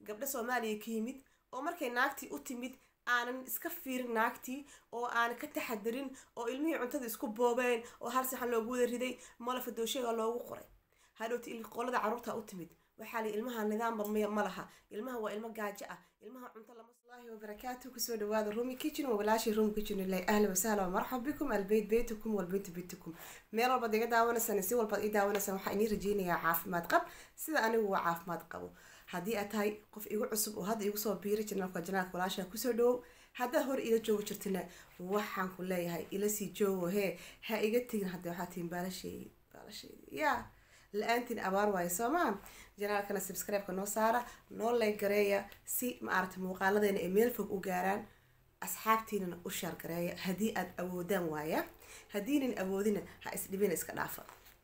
gabdho soomaaliya ka yimid oo markay naagtii u timid aanan iska fiirin naagtii oo aanan ka taxadirin oo ilmihii cuntada isku boobeen oo hal saxan loogu wada riday malafa doosheega loogu qoray hadhowti qolada carruurta u timid waxaa li ilmaha nidaamba miya ma laha ilmaha waa ilmo gaajo ah ilmaha cunto lama allahi wabarakaatu kusoo dhawaada rumi kitchen waa walaashii rumi kitchen ilay ahla wasahla wamarxab bikum albeyt beytukum walbeytu beytukum meel walbaad iga daawanaysaan si walbaad ii daawanaysaan waxaa inii rajeynayaa caafimaad qab sida anigu waa caafimaad qabo haddii aad tahay qof igu cusub oo hadda igu soo biiray janaalka janaalka walaasha kusoo dhawow haddaad hor ila joogi jirtina waxaan ku leeyahay ila sii joogo hee ha iga tegin hadda waxaa tihin baalasheedi baalasheedi yaa la-aantiin abaar waayo soomaa janaalkana subscribe-ka noo saara noo layg gareeya si maaragta muuqaaladeena ay meel fog u gaaraan asxaabtiinana u shaar gareeya haddii aad awoodaan waaya haddiinan awoodina ha isdhibina iska dhaafa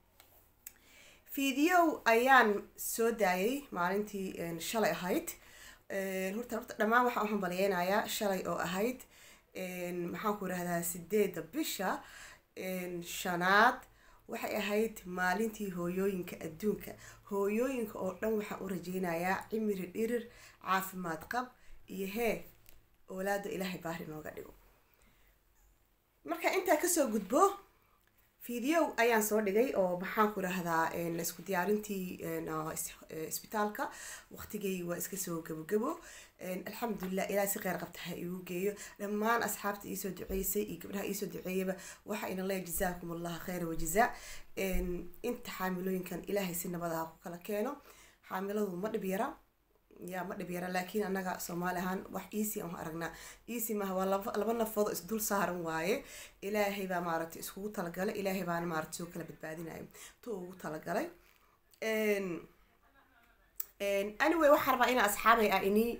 fideow ayaan soo daayay maalintii shalay ahayd horta horta dhammaan waxaan u hambalyeynayaa shalay oo ahayd maxaan ku rahdaa sideeda bisha shanaad waxay ahayd maalintii hooyooyinka adduunka hooyooyinka oo dhan waxaan u rajeynayaa cimiri dhirir caafimaad qab iyo hee oolaada ilaahay baari nooga dhigo marka intaa kasoo gudbo video ayaan soo dhigay oo maxaan ku rahdaa isku diyaarintii isbitaalka waqtigay waa iska soo gabogabo alxamdulilah ilaa si qeyr qabta ha igu geeyo dhammaan asxaabta iisoo duceysay iyo gabdhaha iisoo duceeyaba waxa ina leeya jazaakum allah kheyra wajazaa inta xaamilooyinkan ilaahay si nabadaha ku kala keeno xaamiladu ma dhib yara yaa ma dhib yara laakiin annaga soomaali ahaan wax easy aan aragnaa easy maaha waa laba laba nafoodo isdul saaran waaye ilaahay baa maaragtay iskugu talagalay ilaahay baana maaragtay soo kala badbaadinayo tu ugu talagalay anyway waxaa rabaa inaa asxaabay ah inii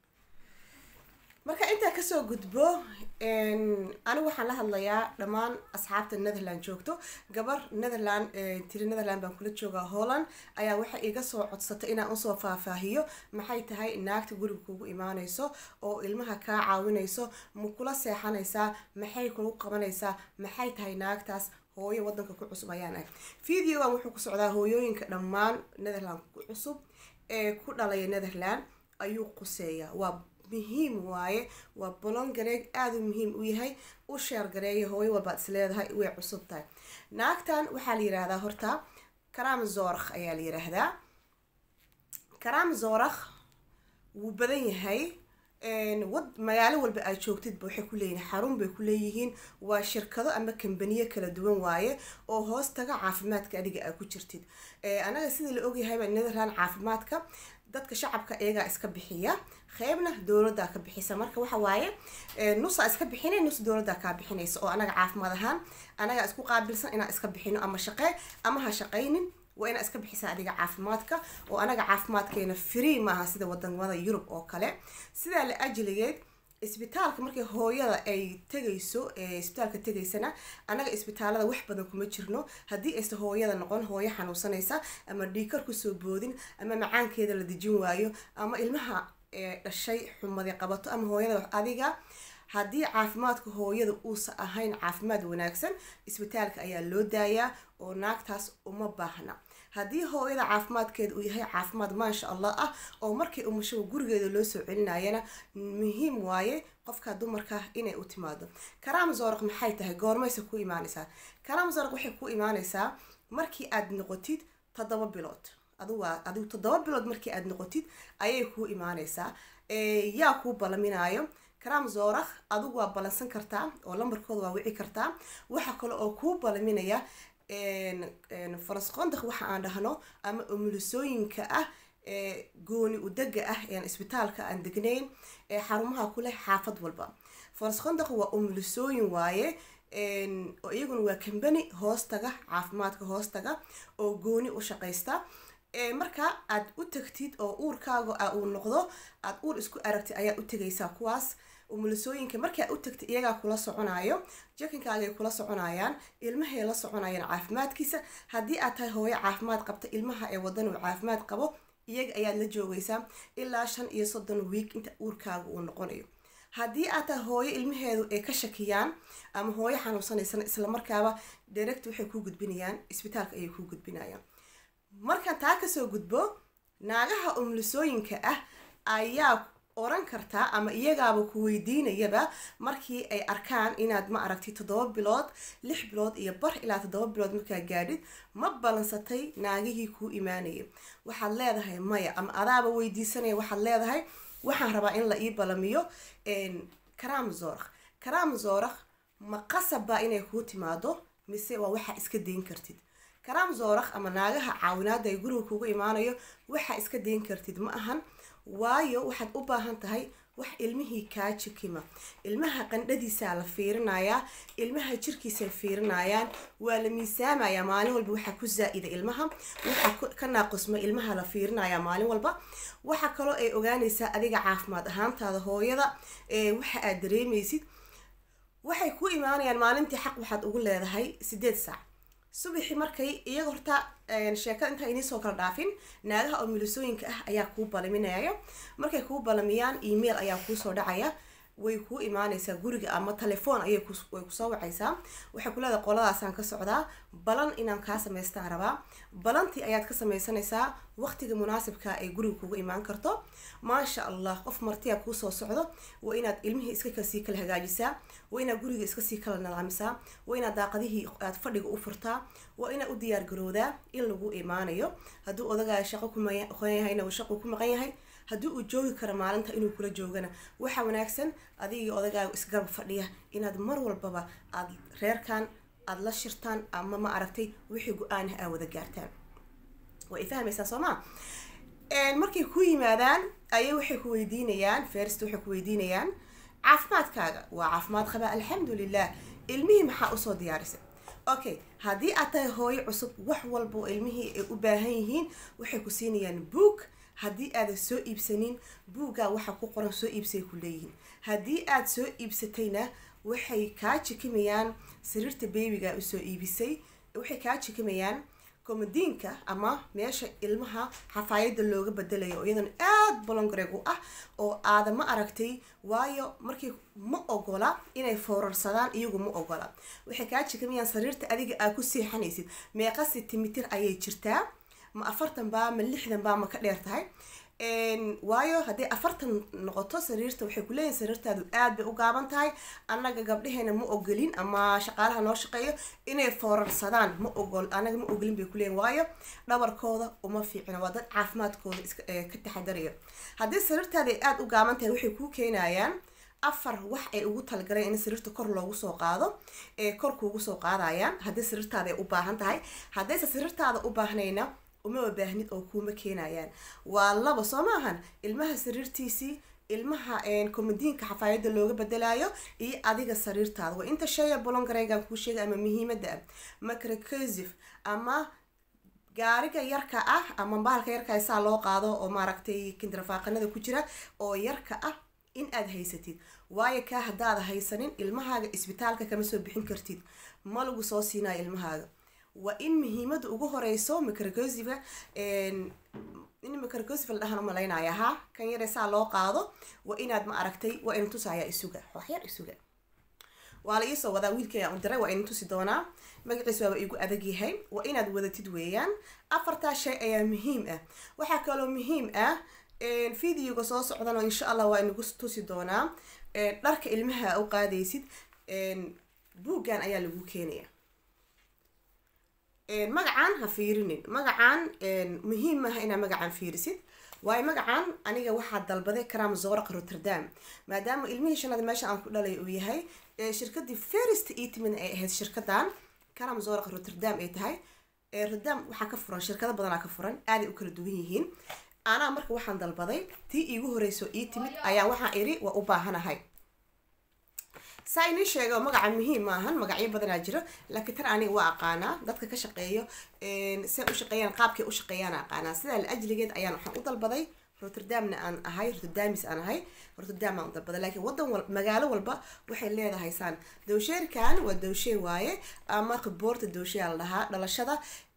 marka intaa kasoo gudbo anigu waxaan la hadlayaa dhammaan asxaabta netherland joogto gabar netherland tiri netherland baan kula joogaa holland ayaa waxay iga soo codsatay inaan usoo faahfaahiyo maxay tahay naagta guriga kugu imaaneyso oo ilmaha kaa caawineyso ma kula seexanaysaa maxay kugu qabanaysaa maxay tahay naagtaas hooyo wadanka ku cusub ayaan ahay videogan wuxuu ku socdaa hooyooyinka dhammaan netherland ku cusub ee ku dhalaya netherland ayuu quseeyaa waa muhiim waaye waa bolon gareeg aada u muhiim u yahay u sheer gareeya hooyo walbaad is leedahay way cusub tahay naagtan waxaa la yiraahdaa horta karaam zorakh ayaa la yiraahdaa karaam zorakh wuu badan yahay wad magaalo walba aad joogtidba waxay ku leeyihin xarun bay ku leeyihiin waa shirkado ama kambaniyo kala duwan waaye oo hoos taga caafimaadka adiga aad ku jirtid anaga sida la ogyahayba netherland caafimaadka dadka shacabka iyagaa iska bixiya qeybna dowladdaa ka bixisa marka waxa waaye nusaa iska bixinay nus dowladdaa kaa bixinaysa oo anaga caafimaad ahaan anagaa isku qaabilsan inaan iska bixino ama shaqee ama ha shaqaynin waa inaa iska bixisa adiga caafimaadka oo anaga caafimaadkeena free maaha sida wadamada yurub oo kale sidaa la ajligeed isbitaalka markay hooyada ay tegayso isbitaalka tegaysana anaga isbitaalada wax badan kuma jirno haddii ayse hooyada noqon hooyo xanuunsanaysa ama dhiikar kusoo boodin ama macaankeeda la dejin waayo ama ilmaha dhashay xumadi qabato ama hooyada adiga haddii caafimaadka hooyada uusa ahayn caafimaad wanaagsan isbitaalka ayaa loo daayaa oo naagtaas uma baahna haddii hooyada caafimaadkeeda uu yahay caafimaad maasha allah ah oo markii umashaba gurigeeda loo soo celinayana muhiim waaye qofka dumarka inay u timaado karaam zooraq maxay tahay goormayse ku imaanaysaa karaam zooraq waxay ku imaanaysaa markii aad noqotid toddoba bilood aduwaa adigu toddoba bilood markii aad noqotid ayay kuu imaanaysaa yaa kuu balaminaayo karaam zorakh adigu waa balansan kartaa oo lambarkooda waa wici kartaa waxa kale oo kuu balaminaya farasqondakh waxa aan dhahno ama umulisooyinka ah gooni udega ah ean isbitaalka aan degnayn ee xarumaha ku leh xaafad walba farasqondakh waa umulisooyin waaye oo iyaguna waa kambani hoostaga caafimaadka hoostaga oo gooni u shaqaysta marka aad u tagtid oo uurkaaga uu noqdo aad uur isku aragtid ayaa u tegaysaa kuwaas umulisooyinka markaa u tagtid iyagaa kula soconayo jakinkaagay kula soconayaan ilmahay la soconayaan caafimaadkiisa haddii aad tahay hooyo caafimaad qabta ilmaha ee wadan uu caafimaad qabo iyaga ayaad la joogaysaa ilaa shan iyo soddon wiig inta uurkaaga uu noqonayo haddii aad tahay hooyo ilmaheedu ay ka shakiyaan ama hooyo xanuunsanaysan islamarkaaba direct waxay kuu gudbinayaan isbitaalka ayay kuu gudbinayaan markaan taa kasoo gudbo naagaha umulisooyinka ah ayaa oran kartaa ama iyagaaba ku weydiinayaba markii ay arkaan inaad ma aragtay toddoba bilood lix bilood iyo bar ilaa toddoba bilood markaa gaadhid ma balansatay naagihii kuu imaanayay waxaad leedahay maya ama adaaba weydiisanaya waxaad leedahay waxaan rabaa in la ii balamiyo karaam zoorakh karaam zoorakh ma qasab baa inay kuu timaado mise waa waxaa iska dayn kartid karaam zoorakh ama naagaha caawinaada ay guriga kugu imaanayo waxaa iska dayn kartid ma ahan waayo waxaad u baahan tahay wax ilmihii kaa jikima ilmaha qandhadiisaa la fiirinayaa ilmaha jirkiisay fiirinayaan waa la miisaamayaa maalin walba waxaa ku zaa-ida ilmaha waxaa ka naaqusma ilmaha la fiirinayaa maalin walba waxaa kaloo ay ogaanaysaa adiga caafimaad ahaantaada hooyada waxa aad dareemaysid waxay ku imaanayaan maalintii xaq waxaad ugu leedahay sideed saac subaxi markay iyaga horta sheekada intaa iniisoo kala dhaafin naagaha oo milisooyinka ah ayaa kuu balaminaya markay kuu balamiyaan email ayaa kuusoo dhacaya way kuu imaanaysaa guriga ama telefoon ayay way kusoo wacaysaa waxay ku leedahay qoladaasaan ka socdaa balan inaan kaa samaystaan rabaa balantii ayaad ka samaysanaysaa waqtiga munaasibka ay guriga kugu imaan karto maasha allah qof martiya kuusoo socdo waa inaad ilmihii iska kasii kala hagaajisaa waa inaad guriga iska sii kala nidaamisaa waa inaad daaqadihii aad fadhiga u furtaa waa inaad u diyaar garowdaa in lagu imaanayo hadduu odagaa shaqo kumaqan yahayna shaqu ku maqan yahay haddii uu joogi karo maalinta inuu kula joogana waxaa wanaagsan adigii odagaaga isgarab fadhiya inaad mar walbaba aad reerkan aada la shirtaan ama ma aragtay wixii go-aanah aa wada gaartaan waa i fahmaysaa soo ma markay ku yimaadaan ayay waxay ku weydiinayaan ferst waxay ku weydiinayaan caafimaadkaaga waa caafimaad qabaa alxamdulilah ilmihii maxaa usoo diyaarisay okay haddii aad tahay hooyo cusub wax walba oo ilmihii ay u baahan yihiin waxay ku siinayaan boog haddii aadan soo iibsanin buuggaa waxaa ku qoran soo iibsay ku leeyihiin haddii aad soo iibsatayna waxay kaa jikimayaan sariirta beebiga usoo iibisay waxay kaa jikimayaan komadiinka ama meesha ilmaha xafaayada looga bedelayo oo iyadan aada bolongareeg u ah oo aada ma aragtay waayo markii ma ogola inay foorarsadaan iyagu ma ogola waxay kaa jikamayaan sariirta adiga aad ku seexanaysid meeqa sentimitir ayay jirtaa ma afartan baa ma lixdan baa ma ka dheer tahay waayo hadday afartan noqoto sariirta waxay kuleeyihin sariirtaadu aad bay u gaaban tahay annaga gabdhaheena ma ogolin ama shaqaalaha noo shaqeeyo inay foorarsadaan ma ogol annaga ma ogolin bay kuleeyihin waayo dhabarkooda uma fiicina waa dad caafimaadkooda iska ka taxadarayo haddii sariirtaada ay aada u gaaban tahay waxay kuu keenayaan afar wax ay ugu talagaleen in sariirta kor loogu soo qaado ee kor kuugu soo qaadayaan haddii sariirtaada ay u baahan tahay haddayse sariirtaada u baahnayna umaba baahnid oo kuuma keenayaan waa laba soo maahan ilmaha sariirtiisii ilmaha komadiinka xafaayada looga bedelayo iyo adiga sariirtaada waa inta shaya bolongareygan kuu sheegay ama muhiimada ah macrocosif ama gaariga yarka ah ama bahalka yarka saa loo qaado oo maaragtay kindrafaaqanada ku jira oo yarka ah in aad haysatid waayo kaa haddaada haysanin ilmahaaga isbitaalka kama soo bixin kartid ma lagu soo siinayo ilmahaaga waa in muhiimada ugu horeyso microcosiva in microcosiva la dhahan umalaynaya ha kan yare saa loo qaado waa inaad ma aragtay waa ina tusayaa isuga waxyar isuga waa la iisoo wadaa wiilkayaan u diray waa ina tusi doonaa magaciis waaba igu adag yahay waa inaad wadatid weeyaan afartaa shay ayaa muhiim ah waxaa kaloo muhiim ah videoga soo socdana insha allah waa inagu tusi doonaa dharka ilmaha u qaadaysid buuggan ayaa lagu keenaya magacan ha fiirinin magacan muhiim maaha inaa magacan fiirisid waayo magacan aniga waxaa dalbaday karam zoraq rotterdam maadaama ilmihii shanaad meesha aan ku dhalay uu yahay shirkadii first eatment ay ahayd shirkadan karam zoraq rotterdam ay tahay rotterdam waxaa ka furan shirkado badanaa ka furan aaday u kala duwan yihiin anaa marka waxaan dalbaday tii iigu horeyso ii timid ayaa waxaan iri waa u baahanahay saa inii sheega magaca muhiim maahan magacyo badanaa jiro laakiin tan aniga waa aqaanaa dadka ka shaqeeyo say u shaqeeyaan qaabkay u shaqeeyaan aqaanaa sidaa la ajligeed ayaan waxaan u dalbaday rotterdamna aan ahay rotterdamis aan ahay rotterdam aan u dalbaday laakiin wadan wal magaalo walba waxay leedahay saan dowsheerkan waa dowshee waaye ama khiboorta dowsheyaa la dhahaa dhalashada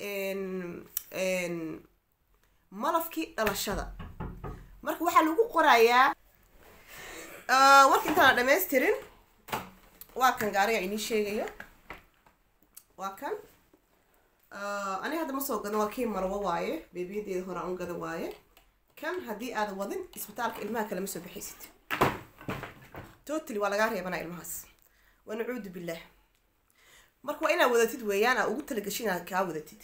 malafkii dhalashada marka waxaa lagu qorayaa warka intaan dhammaystirin waa kan gaariga inii sheegayo waa kan aniga hadda ma soo gadan waa kii marwo waaye beebiyadeeda hore aan u gada waaye kan haddii aadan wadin isbitaalka ilmaha kale ma soo bixaysid totally waa lagaa reebanaa ilmahaas waa nacuudu billah marka waa inaad wadatid weeyaan aa ugu talagasho inaad kaa wadatid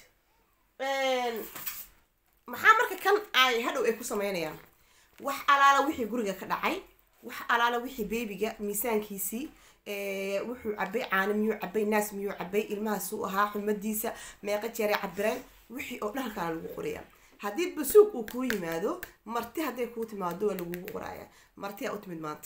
maxaa marka kan ay hadhow ay ku sameynayaan wax alaala wixii guriga ka dhacay wax alaala wixii beebiga miisaankiisii wuxuu cabay caano miyuu cabay naas miyuu cabay ilmahaasuu ahaa xumadiisa meeqa jeeray cabireen wixii oo dhan halkaana lagu qorayaa haddii basuug uu kuu yimaado marti hadday kuu timaado waa lagugu qoraya marti aa u timid maanta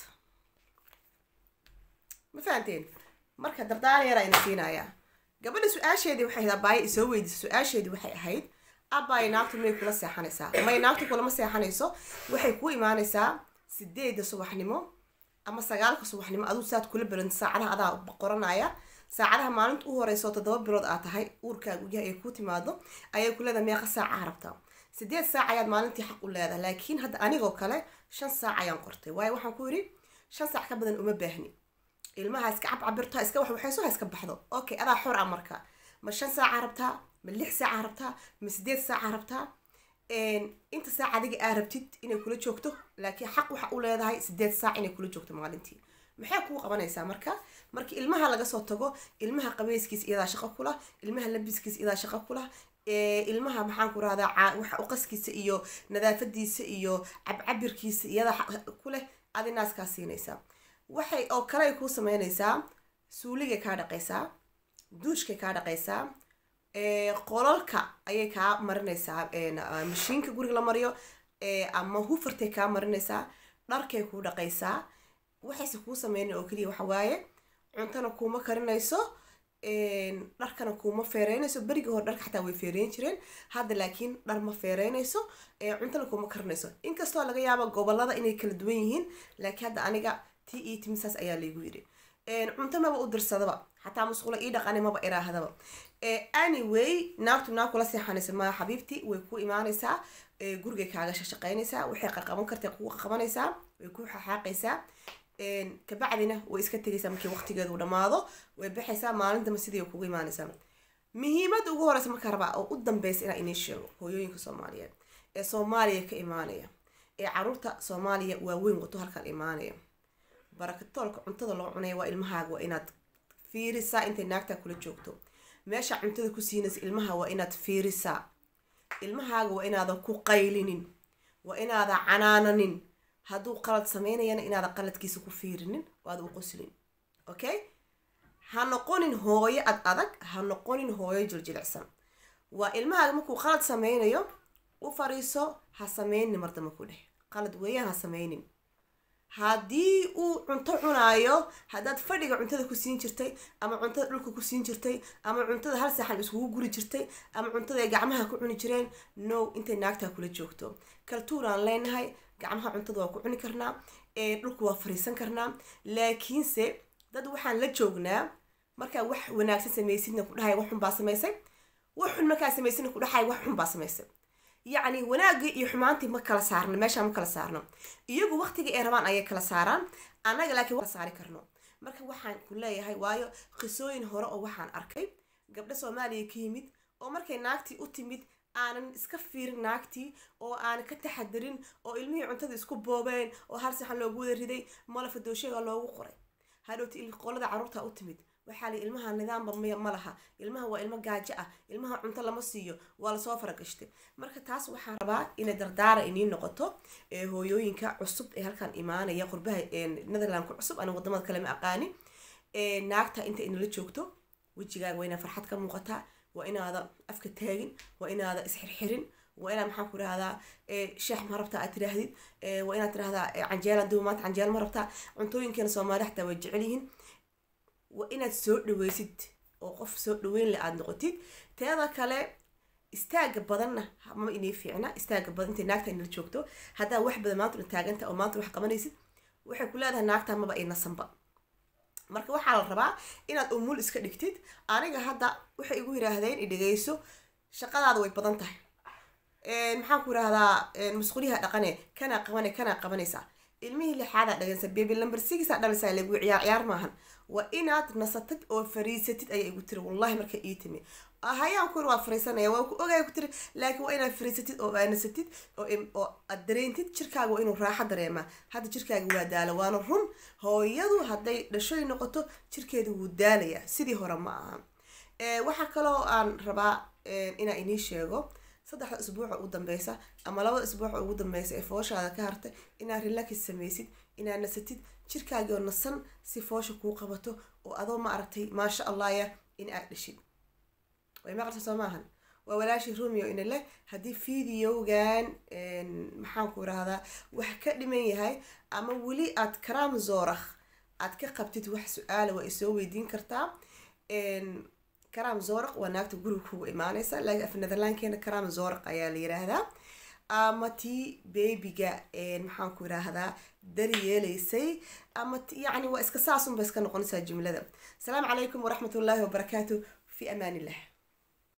ma fahanteen marka dardaar yar ayna siinayaa gabadha su-aasheedii waxay ahayd abaaye isoo weydiisa su-aasheedii waxay ahayd abaaye naagtu may kula seexanaysaa may naagtu kulama seexanayso waxay kuu imaanaysaa sideedda subaxnimo ama sagaalka subaxnimo aduu saad kula beranta saacadaha adaa qoranaya saacadaha maalinta u horeyso toddoba bilood aad tahay uurkaagu yahay ay kuu timaado ayay ku leedahay meeqa saaca rabtaa sideed saac ayaad maalintii xaq u leedahay laakiin hadda anigoo kale shan saac ayaan qortay waayo waxaan ku yidhi shan saac ka badan uma baahni ilmaha iska cabcabirto iska waxwaxayso ha iska baxdo okay adaa xor ah marka ma shan saaca rabtaa ma lix saaca rabtaa ma sideed saaca rabtaa inta saac adiga aa rabtid inay kula joogto laakiin xaq waxa u leedahay sideed saac inay kula joogto maalintii maxay kuu qabanaysaa marka marka ilmaha laga soo tago ilmaha qabeyskiisa iyadaa shaqo kula ilmaha labiskiisa iyadaa shaqo kula ilmaha maxaan ku rahdaa waxa uqaskiisa iyo nadaafadiisa iyo cabcabirkiisa iyadaa kuleh adi naaskaa siinaysaa waxay oo kale ay kuu sameynaysaa suuligay kaa dhaqaysaa duushkay kaa dhaqaysaa qolalka ayay kaa marinaysaa mashiinka guriga la mariyo ama hufartay kaa marinaysaa dharkay kuu dhaqaysaa waxayse kuu sameyna oo keliya waxa waaye cuntana kuuma karinayso dharkana kuuma feereynayso berigii hore dharka xataa way feereyn jireen hadda laakiin dhar ma feereynayso cuntana kuuma karinayso inkastoo laga yaabo gobolada inay kala duwan yihiin laakiin hadda aniga ti io timisaas ayaa laygu yidhi cunto maba u dirsadaba xataa musqulo ii dhaqani maba iraahdaba anyway naagtu naag kula seexanaysa maa xabiibti way ku imaanaysaa gurigay kaaga shaqaynaysaa waxay qaqaban kartay kugu qaqabanaysaa way ku xaaqaysaa kabacdina way iska tegaysaa markii waqtigeedu dhammaado way baxaysaa maalintama sidii kugu imaanaysaa muhiimada ugu horeysa markaa rabaa oo u dambeysa inaa inii sheego hooyooyinka soomaaliyeed ee soomaaliya ka imaanaya ee caruurta soomaaliya waaweyn wato halkaan imaanaya barakatoolka cuntada loo cunaya waa ilmahaaga waa inaad fiirisaa intay naagtaa kula joogto meesha cuntada ku siinaysa ilmaha waa inaad fiirisaa ilmahaaga waa inaadan ku qaylinin waa inaadan canaananin hadduu qalad sameynayana inaadan qaladkiisa ku fiirinin oo aada u qoslin okay ha noqonin hooyo ad adag ha noqonin hooyo jiljilicsan waa ilmahaaga markuu qalad sameynayo u fariiso ha sameynin mardama ku dheh qalad weeyaan ha sameynin haddii uu cunto cunaayo haddaad fadhiga cuntada ku siin jirtay ama cuntada dhulka ku siin jirtay ama cuntada hal saxan iskugu guri jirtay ama cuntada ay gacmaha ku cuni jireen no intay naagtaa kula joogto kaltuuraan leenahay gacmaha cuntada waa ku cuni karnaa ee dhulka waa fariisan karnaa laakiinse dad waxaan la joognaa markaa wax wanaagsan samaysidna ku dhahay wax xun baa samaysay wax xun markaa samaysidna ku dhahay wax xun baa samaysay yacni wanaagii iyo xumaantii ma kala saarno meeshaa ma kala saarno iyagu waqtiga ay rabaan ayay kala saaraan annaga laakiin kala saari karno marka waxaan ku leeyahay waayo qisooyin hore oo waxaan arkay gabdho soomaaliya ka yimid oo markay naagtii u timid aanan iska fiirin naagtii oo aanan ka taxadirin oo ilmihii cuntada isku boobeen oo hal saxan loogu wada riday malafa doosheega loogu qoray hadhowti qolada carruurta u timid waxaa li ilmaha nidaamba miya ma laha ilmaha waa ilmo gaajo ah ilmaha cunto lama siiyo waa lasoo faragashtay marka taas waxaan rabaa inay dardaara inii noqoto hooyooyinka cusub ee halkan imaanaya qurbaha netherlandka cusub ana wadamada kale ma aqaani naagta inta inala joogto wejigaaga waa inaa farxad ka muuqataa waa inaada afka taagin waa inaada isxirxirin waa inaad maxaan ku rahdaa sheex ma rabtaa aad tiraahdid waa inaad tirahdaa canjeela duba maanta canjeel ma rabtaa cuntooyinkeena soomaali xataa way jecel yihiin waa inaad soo dhaweysid oo qof soo dhaweyn le aada noqotid teeda kale istaaga badanna ma inay fiicna istaaga badan intay naagta inala joogto haddaa wax badan maanta una taaganta oo maanta wax qabanaysid waxay ku leedahay naagta maba ay nasanba marka waxaa la rabaa inaad umul iska dhigtid aniga hadda waxay igu yiraahdeen idhegeyso shaqadaada way badan tahay maxaan ku yirahdaa musquliha dhaqane kanaa qabane kanaa qabanaysaa ilmihii lixaadaa dhagansa baby number sixaa dhalisaa lagu ciyaar ciyaar maahan waa inaad nasatid oo fariisatid ayaa igu tiri wallahi marka ii timi hayaan ku waa fariisanaya waa ku ogaya ku tiri laakiin waa inaad fariisatid oo aanasatid oo oo aad dareentid jirkaaga waa inuu raaxo dareemaa hadda jirkaaga waa daala waana run hooyadu hadday dhashoy noqoto jirkeedu wuu daalayaa sidii hore ma aha waxaa kaloo aan rabaa inaa inii sheego saddexda isbuuca ugu dambeysa ama labada isbuuca ugu dambeysa ee fooshaada ka hartay inaad relax samaysid inaad nasatid jirkaagoo nasan si foosha kuu qabato oo adoo ma aragtay maasha allahya in aad dhashid way maqalta soo maahan waa walaashii romeo ina leh haddii videogan maxaan ku irahdaa wax ka dhiman yahay ama weli aad karaam zoorakh aad ka qabtid wax su-aala waa isoo weydiin kartaa karaam zooraq waa naagta guriga kugu imaaneysa laakiin af netherlandkeena karaam zooraq ayaa la yiraahdaa ama tii bebiga maxaan ku yiraahdaa dari yeeleysay ama yacni waa iska saasunba iska noqonaysaa jumlada asalaamu calaykum waraxmat ullaahi wabarakaatu fi amaan illah